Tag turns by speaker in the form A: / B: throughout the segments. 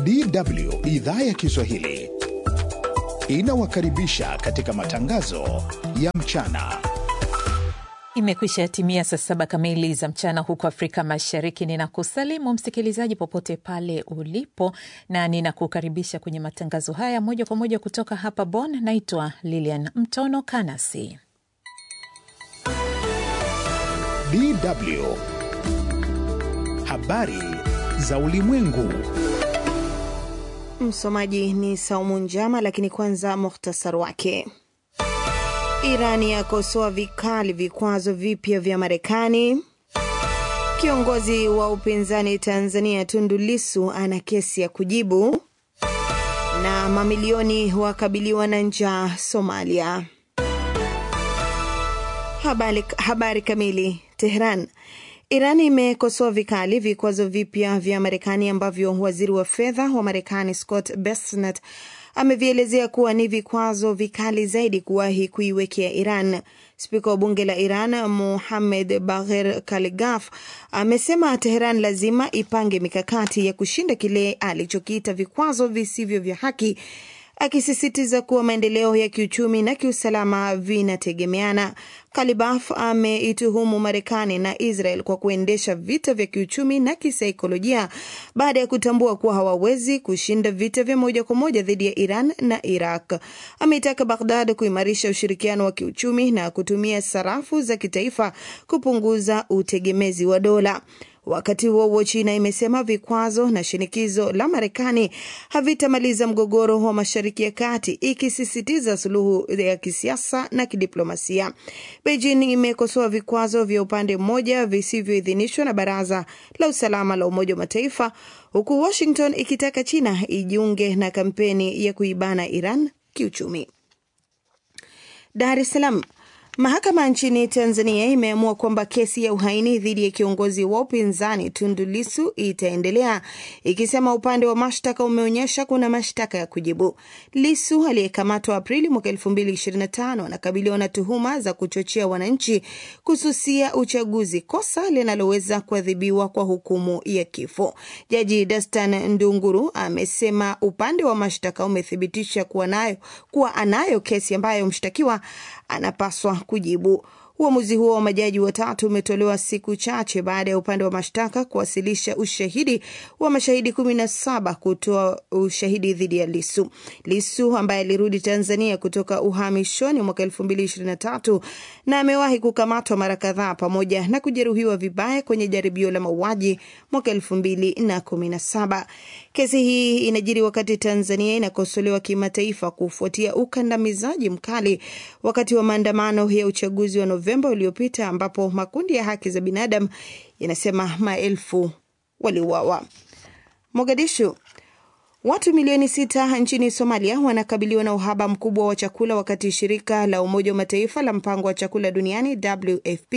A: DW idhaa ya Kiswahili inawakaribisha katika matangazo ya mchana.
B: Imekwisha timia saa saba kamili za mchana huko Afrika Mashariki. Ninakusalimu msikilizaji popote pale ulipo, na ninakukaribisha kwenye matangazo haya moja kwa moja kutoka hapa Bonn. Naitwa Lilian Mtono Kanasi.
A: DW habari za ulimwengu.
C: Msomaji ni Saumu Njama, lakini kwanza muhtasar wake. Irani yakosoa vikali vikwazo vipya vya Marekani. Kiongozi wa upinzani Tanzania Tundu Lissu ana kesi ya kujibu, na mamilioni wakabiliwa na njaa Somalia. Habari, habari kamili. Tehran. Iran imekosoa vikali vikwazo vipya vya Marekani ambavyo waziri wa fedha wa Marekani Scott Bessent amevielezea kuwa ni vikwazo vikali zaidi kuwahi kuiwekea Iran. Spika wa bunge la Iran Mohammed Bagher Kaligaf amesema Teheran lazima ipange mikakati ya kushinda kile alichokiita vikwazo visivyo vya haki akisisitiza kuwa maendeleo ya kiuchumi na kiusalama vinategemeana. Kalibaf ameituhumu Marekani na Israel kwa kuendesha vita vya kiuchumi na kisaikolojia baada ya kutambua kuwa hawawezi kushinda vita vya moja kwa moja dhidi ya Iran na Iraq. Ameitaka Baghdad kuimarisha ushirikiano wa kiuchumi na kutumia sarafu za kitaifa kupunguza utegemezi wa dola. Wakati huo huo, China imesema vikwazo na shinikizo la Marekani havitamaliza mgogoro wa Mashariki ya Kati, ikisisitiza suluhu ya kisiasa na kidiplomasia. Beijing imekosoa vikwazo vya upande mmoja visivyoidhinishwa na Baraza la Usalama la Umoja wa Mataifa, huku Washington ikitaka China ijiunge na kampeni ya kuibana Iran kiuchumi. Dar es Salaam. Mahakama nchini Tanzania imeamua kwamba kesi ya uhaini dhidi ya kiongozi wa upinzani Tundu Lissu itaendelea, ikisema upande wa mashtaka umeonyesha kuna mashtaka ya kujibu. Lissu aliyekamatwa Aprili mwaka 2025 anakabiliwa na tuhuma za kuchochea wananchi kususia uchaguzi, kosa linaloweza kuadhibiwa kwa hukumu ya kifo. Jaji Dastan Ndunguru amesema upande wa mashtaka umethibitisha kuwa nayo kuwa anayo kesi ambayo mshtakiwa anapaswa kujibu. Uamuzi huo wa majaji watatu umetolewa siku chache baada ya upande wa mashtaka kuwasilisha ushahidi wa mashahidi kumi na saba kutoa ushahidi dhidi ya Lisu. Lisu ambaye alirudi Tanzania kutoka uhamishoni mwaka elfu mbili ishirini na tatu na amewahi kukamatwa mara kadhaa pamoja na kujeruhiwa vibaya kwenye jaribio la mauaji mwaka elfu mbili na kumi na saba. Kesi hii inajiri wakati Tanzania inakosolewa kimataifa kufuatia ukandamizaji mkali wakati wa maandamano ya uchaguzi wa Novemba uliopita ambapo makundi ya haki za binadamu yanasema maelfu waliuawa. Mogadishu. Watu milioni sita nchini Somalia wanakabiliwa na uhaba mkubwa wa chakula wakati shirika la Umoja wa Mataifa la mpango wa chakula duniani WFP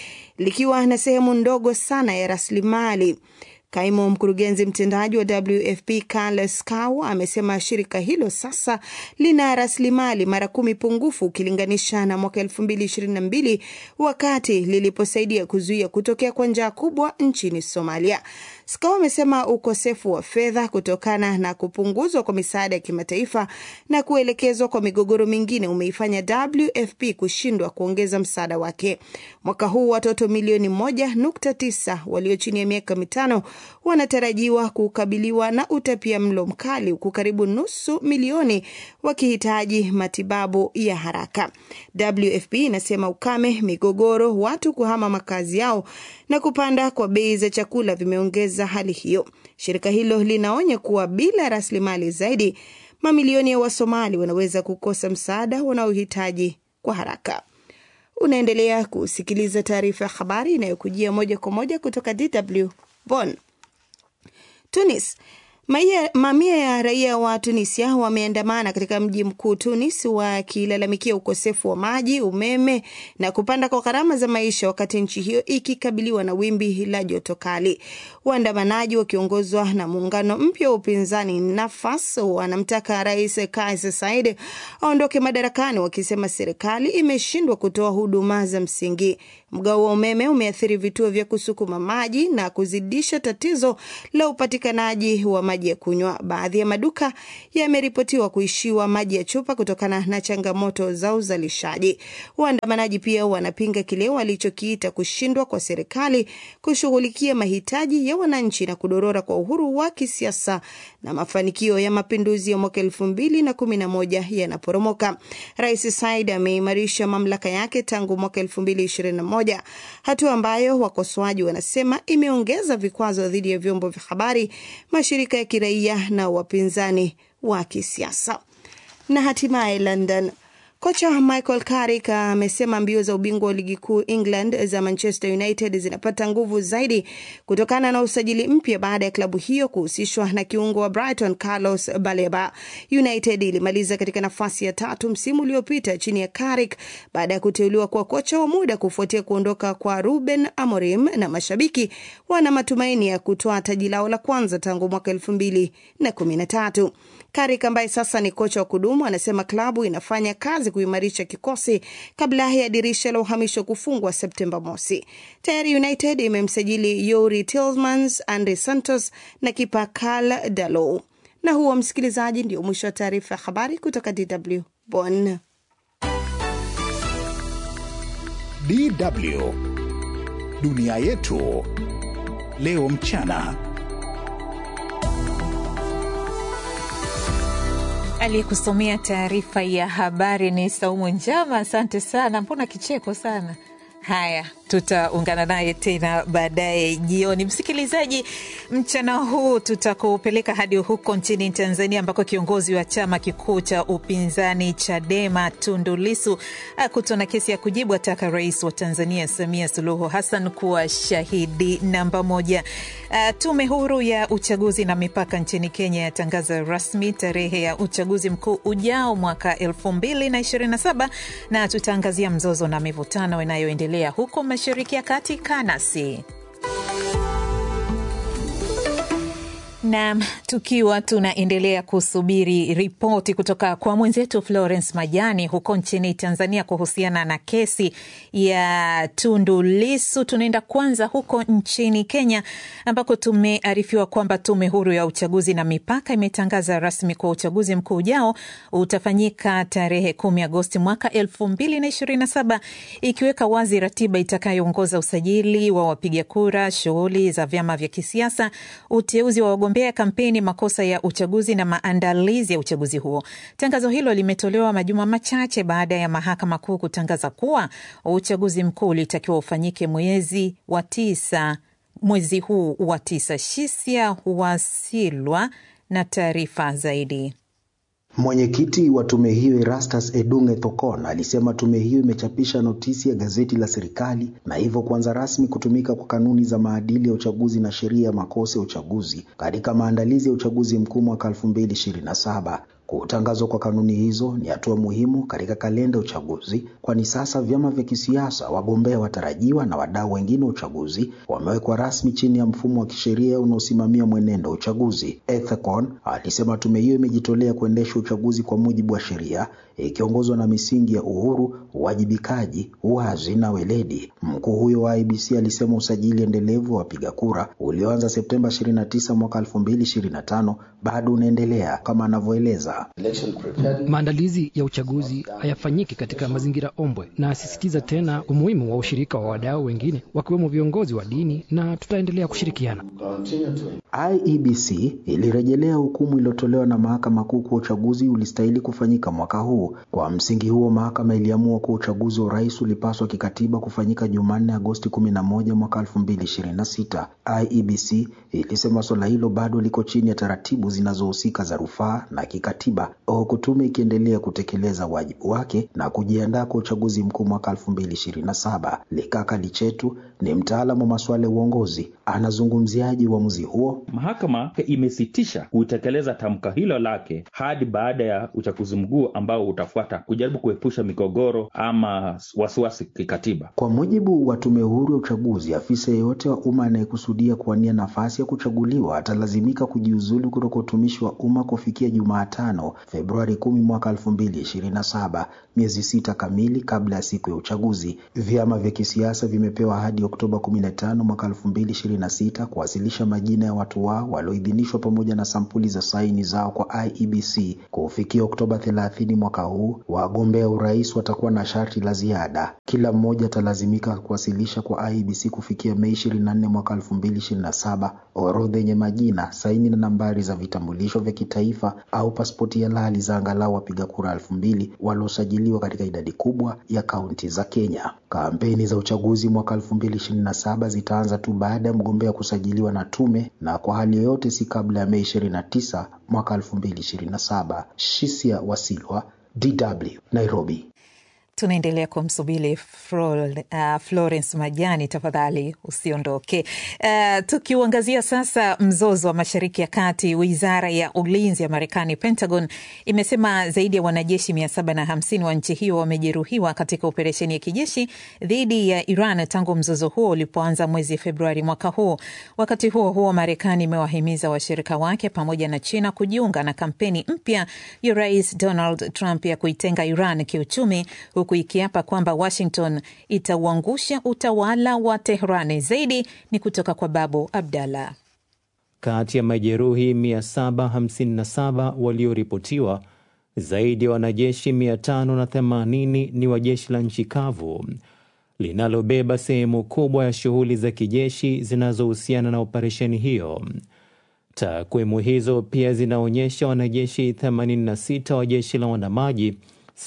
C: likiwa na sehemu ndogo sana ya rasilimali. Kaimu mkurugenzi mtendaji wa WFP Carles Cow amesema shirika hilo sasa lina rasilimali mara kumi pungufu ukilinganisha na mwaka elfu mbili ishirini na mbili wakati liliposaidia kuzuia kutokea kwa njaa kubwa nchini Somalia. Scow amesema ukosefu wa fedha kutokana na kupunguzwa kwa misaada ya kimataifa na kuelekezwa kwa migogoro mingine umeifanya WFP kushindwa kuongeza msaada wake. Mwaka huu watoto milioni moja nukta tisa walio chini ya miaka mitano wanatarajiwa kukabiliwa na utapia mlo mkali huku karibu nusu milioni wakihitaji matibabu ya haraka. WFP inasema ukame, migogoro, watu kuhama makazi yao na kupanda kwa bei za chakula vimeongeza hali hiyo. Shirika hilo linaonya kuwa bila rasilimali zaidi, mamilioni ya Wasomali wanaweza kukosa msaada wanaohitaji kwa haraka. Unaendelea kusikiliza taarifa ya habari inayokujia moja kwa moja kutoka DW Bonn. Tunis. Maia, mamia ya raia wa Tunisia wameandamana katika mji mkuu Tunis wakilalamikia ukosefu wa maji, umeme na kupanda kwa gharama za maisha wakati nchi hiyo ikikabiliwa na wimbi la joto kali. Waandamanaji wakiongozwa na muungano mpya wa upinzani Nafas wanamtaka Rais Kais Saied aondoke madarakani, wakisema serikali imeshindwa kutoa huduma za msingi. Mgao wa umeme umeathiri vituo vya kusukuma maji na kuzidisha tatizo la upatikanaji wa maji ya kunywa. Baadhi ya maduka yameripotiwa kuishiwa maji ya chupa kutokana na changamoto za uzalishaji. Waandamanaji pia wanapinga kile walichokiita kushindwa kwa serikali kushughulikia mahitaji ya wananchi na kudorora kwa uhuru wa kisiasa na mafanikio ya mapinduzi ya mwaka elfu mbili na kumi na moja yanaporomoka. Rais Said ameimarisha mamlaka yake tangu mwaka elfu mbili ishirini na moja, hatua ambayo wakosoaji wanasema imeongeza vikwazo dhidi ya vyombo vya habari, mashirika ya kiraia na wapinzani wa kisiasa. Na hatimaye London Kocha Michael Carrick amesema mbio za ubingwa wa ligi kuu England za Manchester United zinapata nguvu zaidi kutokana na usajili mpya baada ya klabu hiyo kuhusishwa na kiungo wa Brighton Carlos Baleba. United ilimaliza katika nafasi ya tatu msimu uliopita chini ya Carrick baada ya kuteuliwa kuwa kocha wa muda kufuatia kuondoka kwa Ruben Amorim, na mashabiki wana matumaini ya kutoa taji lao la kwanza tangu mwaka elfu mbili na kumi na tatu. Carrick ambaye sasa ni kocha wa kudumu anasema klabu inafanya kazi kuimarisha kikosi kabla ya dirisha la uhamisho kufungwa Septemba mosi. Tayari United imemsajili Youri Tielemans, Andre Santos na kipa Karl Darlow. Na huo msikilizaji, ndio mwisho wa taarifa ya habari kutoka DW Bonn.
A: DW dunia yetu leo mchana.
B: Aliyekusomea taarifa ya habari ni Saumu Njama. Asante sana. Mbona kicheko sana? Haya, tutaungana naye tena baadaye jioni. Msikilizaji, mchana huu tutakupeleka hadi huko nchini Tanzania, ambako kiongozi wa chama kikuu cha upinzani Chadema Tundu Lissu akutwa na kesi ya kujibu, ataka rais wa Tanzania Samia Suluhu Hassan kuwa shahidi namba moja. Uh, tume huru ya uchaguzi na mipaka nchini Kenya yatangaza rasmi tarehe ya uchaguzi mkuu ujao mwaka elfu mbili na ishirini na saba na tutaangazia mzozo na mivutano inayoendelea huko Mashariki ya Kati. Kanasi Nam, tukiwa tunaendelea kusubiri ripoti kutoka kwa mwenzetu Florence Majani huko nchini Tanzania kuhusiana na kesi ya Tundu Lissu, tunaenda kwanza huko nchini Kenya ambako tumearifiwa kwamba tume huru ya uchaguzi na mipaka imetangaza rasmi kwa uchaguzi mkuu ujao utafanyika tarehe kumi Agosti mwaka elfu mbili na ishirini na saba ikiweka wazi ratiba itakayoongoza usajili wa wapiga kura, shughuli za vyama vya kisiasa, uteuzi wa wagombea kampeni, makosa ya uchaguzi na maandalizi ya uchaguzi huo. Tangazo hilo limetolewa majuma machache baada ya mahakama kuu kutangaza kuwa uchaguzi mkuu ulitakiwa ufanyike mwezi wa tisa, mwezi huu wa tisa. Shisia Wasilwa na taarifa zaidi.
D: Mwenyekiti wa tume hiyo Erastus Edunge Thokon alisema tume hiyo imechapisha notisi ya gazeti la serikali na hivyo kuanza rasmi kutumika kwa kanuni za maadili ya uchaguzi na sheria ya makosa ya uchaguzi katika maandalizi ya uchaguzi mkuu mwaka 2027. Kutangazwa kwa kanuni hizo ni hatua muhimu katika kalenda ya uchaguzi, kwani sasa vyama vya kisiasa, wagombea watarajiwa na wadau wengine wa uchaguzi wamewekwa rasmi chini ya mfumo wa kisheria unaosimamia mwenendo wa uchaguzi. Ethekon alisema tume hiyo imejitolea kuendesha uchaguzi kwa mujibu wa sheria, ikiongozwa na misingi ya uhuru, uwajibikaji, uwazi na weledi. Mkuu huyo wa IBC alisema usajili endelevu wa wapiga kura ulioanza Septemba 29 mwaka 2025 bado unaendelea kama anavyoeleza.
E: Maandalizi ya uchaguzi hayafanyiki katika mazingira ombwe, na asisitiza tena umuhimu wa ushirika wa wadau wengine wakiwemo viongozi wa dini, na tutaendelea kushirikiana.
D: IEBC ilirejelea hukumu iliyotolewa na mahakama kuu kuwa uchaguzi ulistahili kufanyika mwaka huu. Kwa msingi huo, mahakama iliamua kuwa uchaguzi wa urais ulipaswa kikatiba kufanyika Jumanne, Agosti 11 mwaka 2026. IEBC ilisema suala hilo bado liko chini ya taratibu zinazohusika za rufaa na kikatiba, huku tume ikiendelea kutekeleza wajibu wake na kujiandaa kwa uchaguzi mkuu mwaka 2027. Likaka Lichetu ni mtaalamu wa masuala ya uongozi. Anazungumziaje uamuzi huo?
F: Mahakama imesitisha kutekeleza tamka hilo lake hadi baada ya uchaguzi mkuu ambao utafuata, kujaribu kuepusha migogoro ama wasiwasi kikatiba.
D: Kwa mujibu wa tume huru ya uchaguzi, afisa yeyote wa umma anayekusudia kuwania nafasi ya kuchaguliwa atalazimika kujiuzulu kutoka utumishi wa umma kufikia Jumatano, Februari kumi mwaka elfu mbili ishirini na saba, miezi sita kamili kabla ya siku ya uchaguzi. Vyama vya kisiasa vimepewa hadi Oktoba 15 mwaka 2026 kuwasilisha majina ya watu wao walioidhinishwa pamoja na sampuli za saini zao kwa IEBC. Kufikia Oktoba 30 mwaka huu, wagombea urais watakuwa na sharti la ziada. Kila mmoja atalazimika kuwasilisha kwa IEBC kufikia Mei 24 mwaka 2027 orodha yenye majina, saini na nambari za vitambulisho vya kitaifa au pasipoti halali za angalau wapiga kura elfu mbili waliosajiliwa katika idadi kubwa ya kaunti za Kenya. Kampeni za uchaguzi mwaka 2027 zitaanza tu baada ya mgombea kusajiliwa na tume na kwa hali yoyote si kabla ya Mei 29 mwaka 2027. Shisia Wasilwa, DW, Nairobi.
B: Tunaendelea kumsubiri uh, Florence Majani, tafadhali usiondoke. Uh, tukiuangazia sasa mzozo wa Mashariki ya Kati, wizara ya ulinzi ya Marekani, Pentagon, imesema zaidi ya wanajeshi mia saba na hamsini wa nchi hiyo wamejeruhiwa katika operesheni ya kijeshi dhidi ya Iran tangu mzozo huo ulipoanza mwezi Februari mwaka huu. Wakati huo huo, Marekani imewahimiza washirika wake pamoja na China kujiunga na kampeni mpya ya Rais Donald Trump ya kuitenga Iran kiuchumi huku ikiapa kwamba Washington itauangusha utawala wa Teherani. Zaidi ni kutoka kwa Babu Abdallah.
G: Kati ya majeruhi 757 walioripotiwa, zaidi ya wanajeshi 580 ni wa jeshi la nchi kavu linalobeba sehemu kubwa ya shughuli za kijeshi zinazohusiana na operesheni hiyo. Takwimu hizo pia zinaonyesha wanajeshi 86 wa jeshi la wanamaji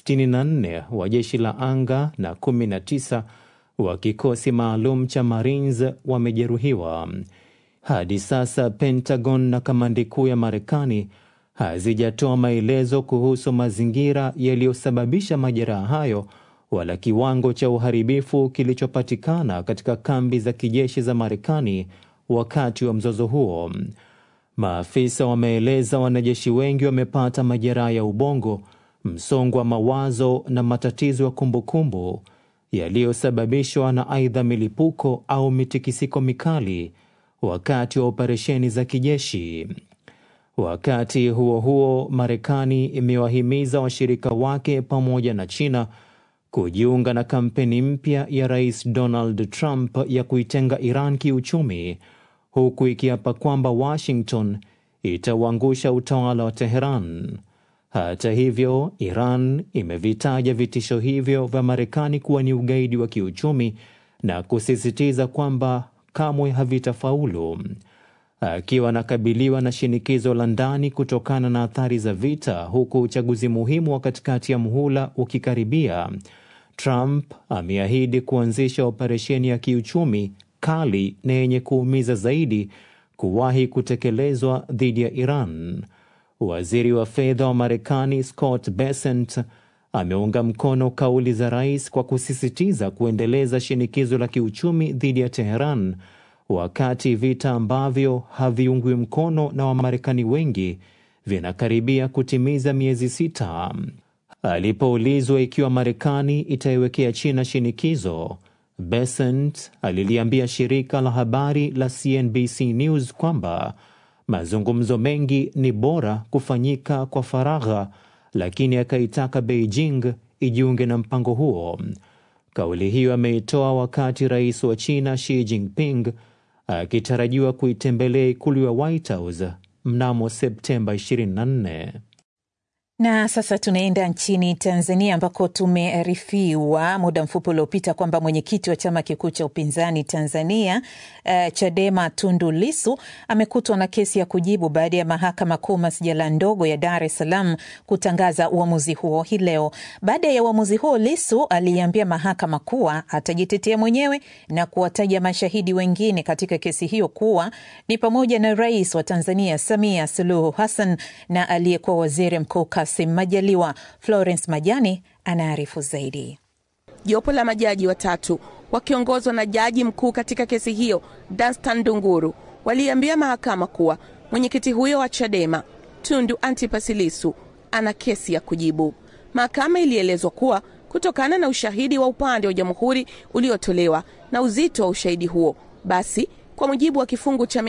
G: 64 wa jeshi la anga na 19 wa kikosi maalum cha Marines wamejeruhiwa. Hadi sasa Pentagon na kamandi kuu ya Marekani hazijatoa maelezo kuhusu mazingira yaliyosababisha majeraha hayo wala kiwango cha uharibifu kilichopatikana katika kambi za kijeshi za Marekani wakati wa mzozo huo. Maafisa wameeleza wanajeshi wengi wamepata majeraha ya ubongo msongo wa mawazo na matatizo ya kumbukumbu yaliyosababishwa na aidha milipuko au mitikisiko mikali wakati wa operesheni za kijeshi. Wakati huo huo, Marekani imewahimiza washirika wake pamoja na China kujiunga na kampeni mpya ya Rais Donald Trump ya kuitenga Iran kiuchumi, huku ikiapa kwamba Washington itauangusha utawala wa Teheran. Hata hivyo, Iran imevitaja vitisho hivyo vya Marekani kuwa ni ugaidi wa kiuchumi na kusisitiza kwamba kamwe havitafaulu. Akiwa anakabiliwa na shinikizo la ndani kutokana na athari za vita, huku uchaguzi muhimu wa katikati ya muhula ukikaribia, Trump ameahidi kuanzisha operesheni ya kiuchumi kali na yenye kuumiza zaidi kuwahi kutekelezwa dhidi ya Iran. Waziri wa fedha wa Marekani Scott Bessent ameunga mkono kauli za rais kwa kusisitiza kuendeleza shinikizo la kiuchumi dhidi ya Teheran wakati vita ambavyo haviungwi mkono na Wamarekani wengi vinakaribia kutimiza miezi sita. Alipoulizwa ikiwa Marekani itaiwekea China shinikizo, Bessent aliliambia shirika la habari la CNBC News kwamba mazungumzo mengi ni bora kufanyika kwa faragha, lakini akaitaka Beijing ijiunge na mpango huo. Kauli hiyo ameitoa wakati rais wa China Xi Jinping akitarajiwa kuitembelea ikulu ya White House mnamo Septemba 24.
B: Na sasa tunaenda nchini Tanzania ambako tumearifiwa muda mfupi uliopita kwamba mwenyekiti wa chama kikuu cha upinzani Tanzania uh, Chadema Tundu Lisu amekutwa na kesi ya kujibu baada ya mahakama kuu masjala ndogo ya Dar es Salaam kutangaza uamuzi huo hii leo. Baada ya uamuzi huo, Lisu aliambia mahakama kuwa atajitetea mwenyewe na kuwataja mashahidi wengine katika kesi hiyo kuwa ni pamoja na rais wa Tanzania Samia Suluhu Hassan na aliyekuwa waziri mkuu Kassim Majaliwa. Florence Majani anaarifu zaidi.
H: Jopo la majaji watatu wakiongozwa na jaji mkuu katika kesi hiyo Danstan Ndunguru waliambia mahakama kuwa mwenyekiti huyo wa Chadema Tundu Antipas Lissu ana kesi ya kujibu. Mahakama ilielezwa kuwa kutokana na ushahidi wa upande wa jamhuri uliotolewa na uzito wa ushahidi huo, basi kwa mujibu wa kifungu cha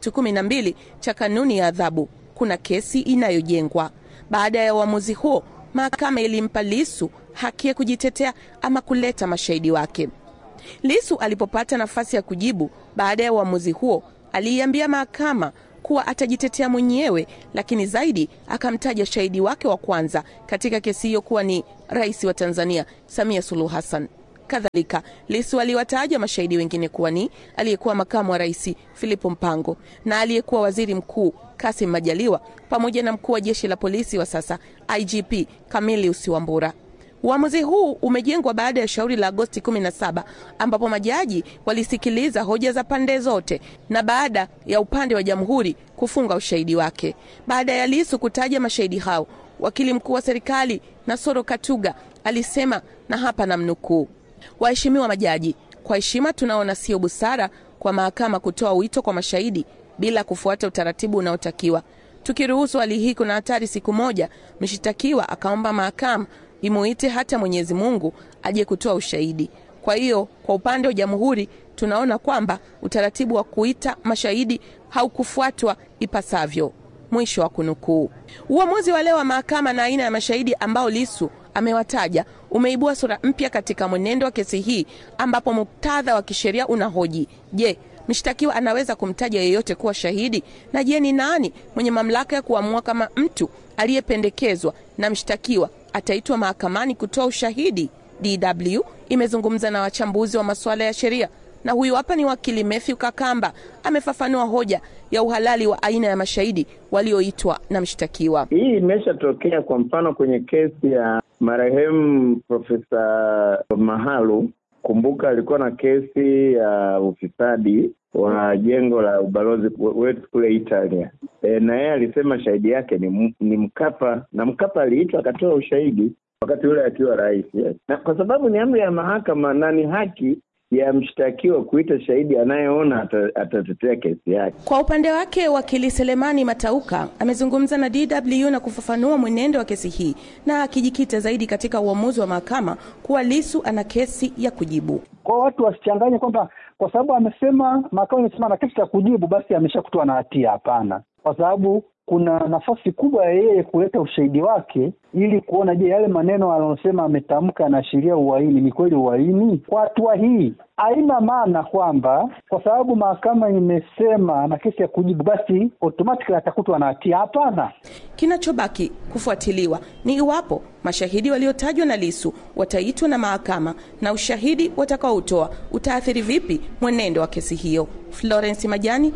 H: 312 cha kanuni ya adhabu kuna kesi inayojengwa. Baada ya uamuzi huo, mahakama ilimpa Lisu haki ya kujitetea ama kuleta mashahidi wake. Lisu alipopata nafasi ya kujibu baada ya uamuzi huo, aliiambia mahakama kuwa atajitetea mwenyewe, lakini zaidi akamtaja shahidi wake wa kwanza katika kesi hiyo kuwa ni rais wa Tanzania Samia Suluhu Hassan. Kadhalika, Lisu aliwataja mashahidi wengine kuwa ni aliyekuwa makamu wa rais Filipo Mpango na aliyekuwa waziri mkuu Kasim Majaliwa pamoja na mkuu wa jeshi la polisi wa sasa IGP Camilius Wambura. Uamuzi huu umejengwa baada ya shauri la Agosti 17 ambapo majaji walisikiliza hoja za pande zote na baada ya upande wa jamhuri kufunga ushahidi wake. Baada ya Lisu kutaja mashahidi hao, wakili mkuu wa serikali Nasoro Katuga alisema, na hapa namnukuu: Waheshimiwa majaji, kwa heshima tunaona sio busara kwa mahakama kutoa wito kwa mashahidi bila kufuata utaratibu unaotakiwa. Tukiruhusu hali hii, kuna hatari siku moja mshitakiwa akaomba mahakama imuite hata Mwenyezi Mungu aje kutoa ushahidi. Kwa hiyo, kwa upande wa jamhuri tunaona kwamba utaratibu wa kuita mashahidi haukufuatwa ipasavyo. Mwisho wa kunukuu. Uamuzi wa leo wa mahakama na aina ya mashahidi ambao Lisu amewataja umeibua sura mpya katika mwenendo wa kesi hii, ambapo muktadha wa kisheria unahoji je, mshtakiwa anaweza kumtaja yeyote kuwa shahidi? Na je, ni nani mwenye mamlaka ya kuamua kama mtu aliyependekezwa na mshtakiwa ataitwa mahakamani kutoa ushahidi? DW imezungumza na wachambuzi wa masuala ya sheria na huyu hapa ni wakili Matthew Kakamba amefafanua hoja ya uhalali wa aina ya mashahidi walioitwa na mshtakiwa.
I: Hii imeshatokea kwa mfano kwenye kesi ya marehemu Profesa Mahalu. Kumbuka alikuwa na kesi ya ufisadi wa jengo la ubalozi wetu kule Italia. E, na yeye alisema shahidi yake ni, ni Mkapa na Mkapa aliitwa akatoa ushahidi wakati ule akiwa rais yes. Na kwa sababu ni amri ya mahakama na ni haki ya mshtakiwa kuita shahidi anayeona atatetea kesi yake.
H: Kwa upande wake, wakili Selemani Matauka amezungumza na DW na kufafanua mwenendo wa kesi hii na akijikita zaidi katika uamuzi wa mahakama kuwa Lisu ana kesi ya kujibu.
J: Kwa watu wasichanganye kwamba kwa sababu amesema, mahakama imesema ana kesi ya kujibu, basi ameshakutwa na hatia. Hapana, kwa sababu kuna nafasi kubwa ya yeye kuleta ushahidi wake ili kuona, je, yale maneno aliyosema ametamka anaashiria uhaini, ni kweli uhaini? Kwa hatua hii haina maana kwamba kwa sababu mahakama imesema ana kesi ya kujibu basi automatically atakutwa na hatia. Hapana.
H: Kinachobaki kufuatiliwa ni iwapo mashahidi waliotajwa na Lisu wataitwa na mahakama na ushahidi watakaotoa utaathiri vipi mwenendo wa kesi hiyo. Florence Majani,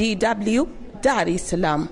H: DW, Dar es Salaam.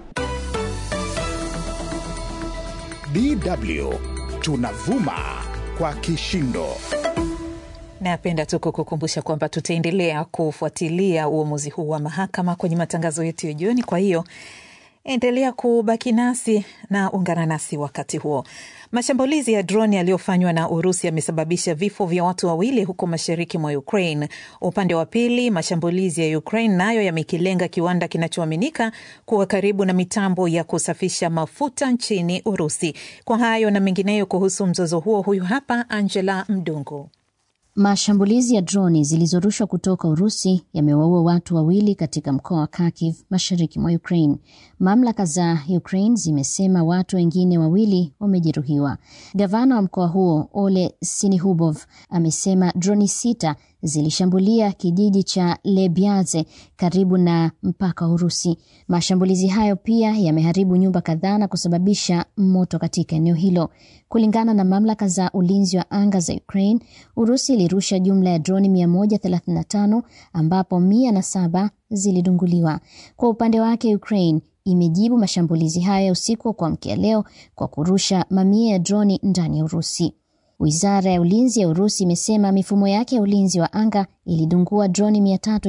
A: DW tunavuma kwa kishindo.
B: Napenda tu kukukumbusha kwamba tutaendelea kufuatilia uamuzi huu wa mahakama kwenye matangazo yetu ya jioni. Kwa hiyo endelea kubaki nasi na ungana nasi wakati huo. Mashambulizi ya droni yaliyofanywa na Urusi yamesababisha vifo vya watu wawili huko mashariki mwa Ukraine. Upande wa pili, mashambulizi ya Ukraine nayo yamekilenga kiwanda kinachoaminika kuwa karibu na mitambo ya kusafisha mafuta nchini Urusi. Kwa hayo na mengineyo kuhusu mzozo huo, huyu hapa Angela Mdungu.
K: Mashambulizi ya droni zilizorushwa kutoka Urusi yamewaua watu wawili katika mkoa wa Kharkiv mashariki mwa Ukraine. Mamlaka za Ukraine zimesema watu wengine wawili wamejeruhiwa. Gavana wa mkoa huo Ole Sinihubov amesema droni sita zilishambulia kijiji cha Lebyaze karibu na mpaka wa Urusi. Mashambulizi hayo pia yameharibu nyumba kadhaa na kusababisha moto katika eneo hilo. Kulingana na mamlaka za ulinzi wa anga za Ukraine, Urusi ilirusha jumla ya droni 135 ambapo mia na saba zilidunguliwa. Kwa upande wake, Ukraine imejibu mashambulizi hayo ya usiku wa kuamkia leo kwa kurusha mamia ya droni ndani ya Urusi. Wizara ya ulinzi ya Urusi imesema mifumo yake ya ulinzi wa anga ilidungua droni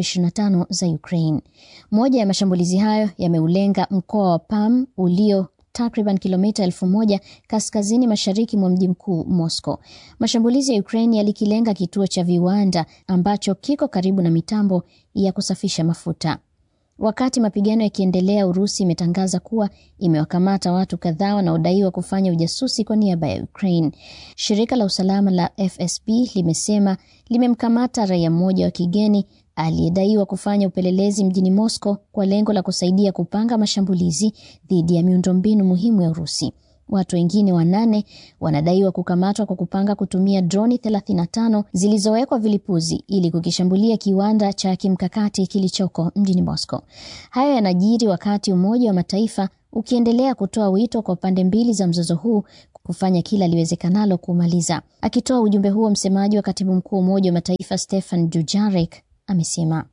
K: 325 za Ukraine. Moja ya mashambulizi hayo yameulenga mkoa wa Pam ulio takriban kilomita elfu moja kaskazini mashariki mwa mji mkuu Moscow. Mashambulizi ya Ukraine yalikilenga kituo cha viwanda ambacho kiko karibu na mitambo ya kusafisha mafuta. Wakati mapigano yakiendelea, Urusi imetangaza kuwa imewakamata watu kadhaa wanaodaiwa kufanya ujasusi kwa niaba ya Ukraine. Shirika la usalama la FSB limesema limemkamata raia mmoja wa kigeni aliyedaiwa kufanya upelelezi mjini Moscow kwa lengo la kusaidia kupanga mashambulizi dhidi ya miundombinu muhimu ya Urusi. Watu wengine wanane wanadaiwa kukamatwa kwa kupanga kutumia droni 35 zilizowekwa vilipuzi ili kukishambulia kiwanda cha kimkakati kilichoko mjini Moscow. Hayo yanajiri wakati Umoja wa Mataifa ukiendelea kutoa wito kwa pande mbili za mzozo huu kufanya kila liwezekanalo kumaliza. Akitoa ujumbe huo, msemaji wa katibu mkuu wa Umoja wa Mataifa Stefan Dujarric amesema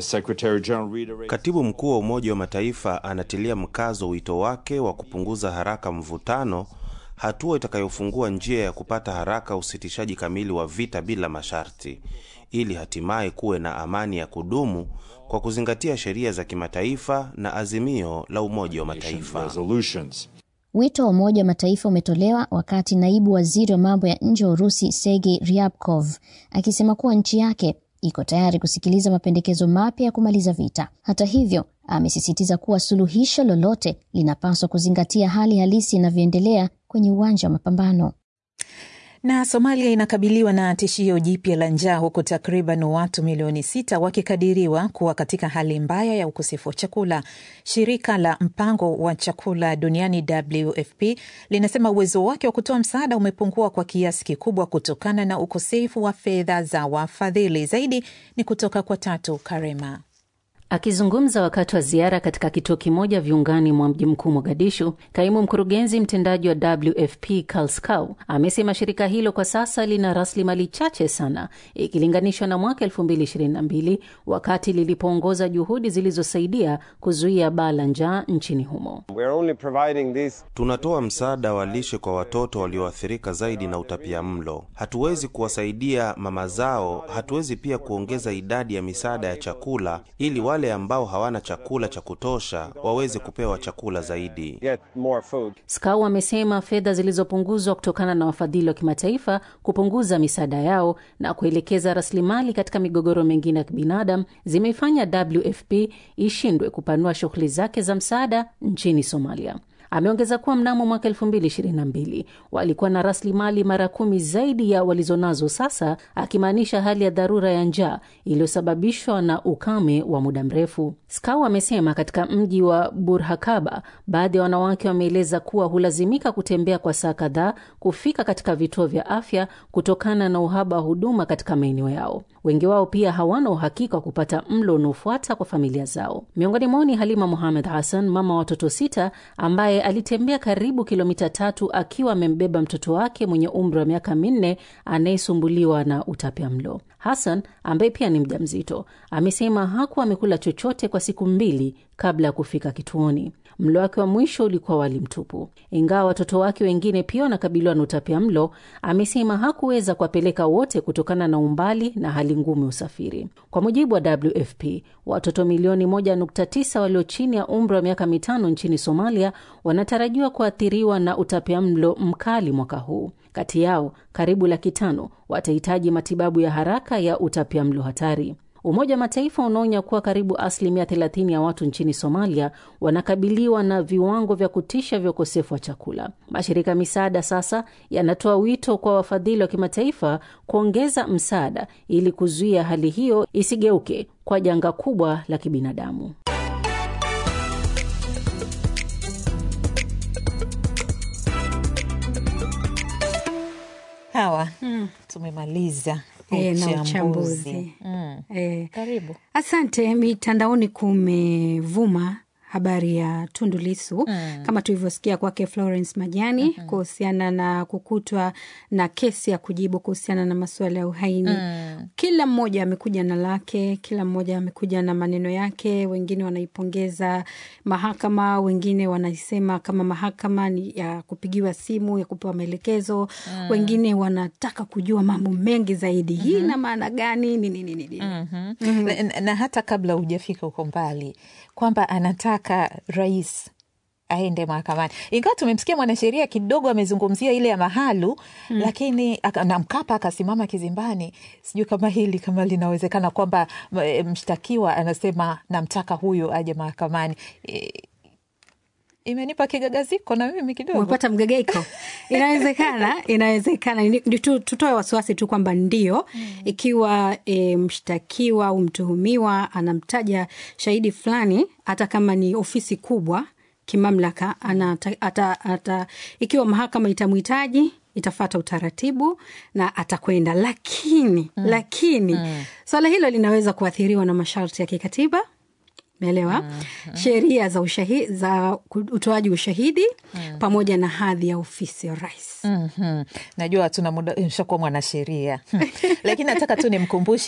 L: katibu mkuu wa Umoja wa Mataifa anatilia mkazo wito wake wa kupunguza haraka mvutano, hatua itakayofungua njia ya kupata haraka usitishaji kamili wa vita bila masharti, ili hatimaye kuwe na amani ya kudumu kwa kuzingatia sheria za kimataifa na azimio la Umoja wa Mataifa.
K: Wito wa Umoja wa Mataifa umetolewa wakati naibu waziri wa mambo ya nje wa Urusi Sergei Ryabkov akisema kuwa nchi yake iko tayari kusikiliza mapendekezo mapya ya kumaliza vita. Hata hivyo, amesisitiza kuwa suluhisho lolote linapaswa kuzingatia hali halisi inavyoendelea kwenye uwanja wa mapambano.
B: Na Somalia inakabiliwa na tishio jipya la njaa huku takriban watu milioni sita wakikadiriwa kuwa katika hali mbaya ya ukosefu wa chakula. Shirika la mpango wa chakula duniani WFP linasema uwezo wake wa kutoa msaada umepungua kwa kiasi kikubwa kutokana na ukosefu wa fedha za wafadhili. Zaidi ni kutoka kwa Tatu Karema.
M: Akizungumza wakati wa ziara katika kituo kimoja viungani mwa mji mkuu Mogadishu, kaimu mkurugenzi mtendaji wa WFP Karl Skau amesema shirika hilo kwa sasa lina rasilimali chache sana ikilinganishwa na mwaka 2022 wakati lilipoongoza juhudi zilizosaidia kuzuia baa la njaa nchini humo.
L: Tunatoa msaada wa lishe kwa watoto walioathirika zaidi na utapia mlo. Hatuwezi kuwasaidia mama zao, hatuwezi pia kuongeza idadi ya misaada ya chakula ili wale ambao hawana chakula cha kutosha waweze kupewa chakula zaidi.
M: Skau amesema fedha zilizopunguzwa kutokana na wafadhili wa kimataifa kupunguza misaada yao na kuelekeza rasilimali katika migogoro mingine ya kibinadamu zimeifanya WFP ishindwe kupanua shughuli zake za msaada nchini Somalia. Ameongeza kuwa mnamo mwaka 2022 walikuwa na rasilimali mara kumi zaidi ya walizonazo sasa, akimaanisha hali ya dharura ya njaa iliyosababishwa na ukame wa muda mrefu. Skau amesema katika mji wa Burhakaba baadhi ya wanawake wameeleza kuwa hulazimika kutembea kwa saa kadhaa kufika katika vituo vya afya kutokana na uhaba wa huduma katika maeneo yao. Wengi wao pia hawana uhakika wa kupata mlo unaofuata kwa familia zao. Miongoni mwao ni Halima Muhamed Hassan, mama wa watoto sita, ambaye alitembea karibu kilomita tatu akiwa amembeba mtoto wake mwenye umri wa miaka minne anayesumbuliwa na utapia mlo. Hassan ambaye pia ni mjamzito amesema hakuwa amekula chochote kwa siku mbili kabla ya kufika kituoni. Mlo wake wa mwisho ulikuwa wali mtupu. Ingawa watoto wake wengine pia wanakabiliwa na utapia mlo, amesema hakuweza kuwapeleka wote kutokana na umbali na hali ngumu ya usafiri. Kwa mujibu wa WFP, watoto milioni 1.9 walio chini ya umri wa miaka mitano nchini Somalia wanatarajiwa kuathiriwa na utapia mlo mkali mwaka huu. Kati yao karibu laki tano watahitaji matibabu ya haraka ya utapia mlo hatari. Umoja wa Mataifa unaonya kuwa karibu asilimia 30 ya watu nchini Somalia wanakabiliwa na viwango vya kutisha vya ukosefu wa chakula. Mashirika ya misaada sasa yanatoa wito kwa wafadhili wa kimataifa kuongeza msaada ili kuzuia hali hiyo isigeuke kwa janga kubwa la kibinadamu.
B: Hawa mm. tumemaliza
N: E, na
B: uchambuzi.
N: uchambuzi
B: Mm.
N: e.
B: Karibu.
N: Asante. Mitandaoni kumevuma habari ya Tundu Lissu
B: Mm.
N: kama tulivyosikia kwake Florence Majani kuhusiana na kukutwa na kesi ya kujibu kuhusiana na masuala ya uhaini.
B: Mm.
N: Kila mmoja amekuja na lake, kila mmoja amekuja na maneno yake. Wengine wanaipongeza mahakama, wengine wanasema kama mahakama ni ya kupigiwa simu ya kupewa maelekezo
B: Mm.
N: wengine wanataka kujua mambo mengi zaidi. Hii ina maana gani? Nini nini nini?
B: Mhm. Na, na, na hata kabla hujafika huko mbali kwamba anataka rais aende mahakamani, ingawa tumemsikia mwanasheria kidogo amezungumzia ile ya Mahalu mm. lakini aka- na Mkapa akasimama kizimbani. Sijui kama hili kama linawezekana kwamba m- mshtakiwa anasema namtaka huyu aje mahakamani e, imenipa kigagaziko na mimi kidogo
N: umepata mgagaiko inawezekana inawezekana Ni- ni tu- tutoe wasiwasi tu kwamba ndio ikiwa e, mshtakiwa au mtuhumiwa anamtaja shahidi fulani hata kama ni ofisi kubwa kimamlaka anata, ata, ata, ikiwa mahakama itamhitaji itafata utaratibu na atakwenda lakini mm. lakini mm. swala hilo linaweza kuathiriwa na masharti ya kikatiba umeelewa mm-hmm. sheria za ushahi, za utoaji ushahidi mm. pamoja na hadhi ya ofisi ya rais
B: mm-hmm. najua tuna muda nishakuwa mwanasheria lakini nataka tu nimkumbushe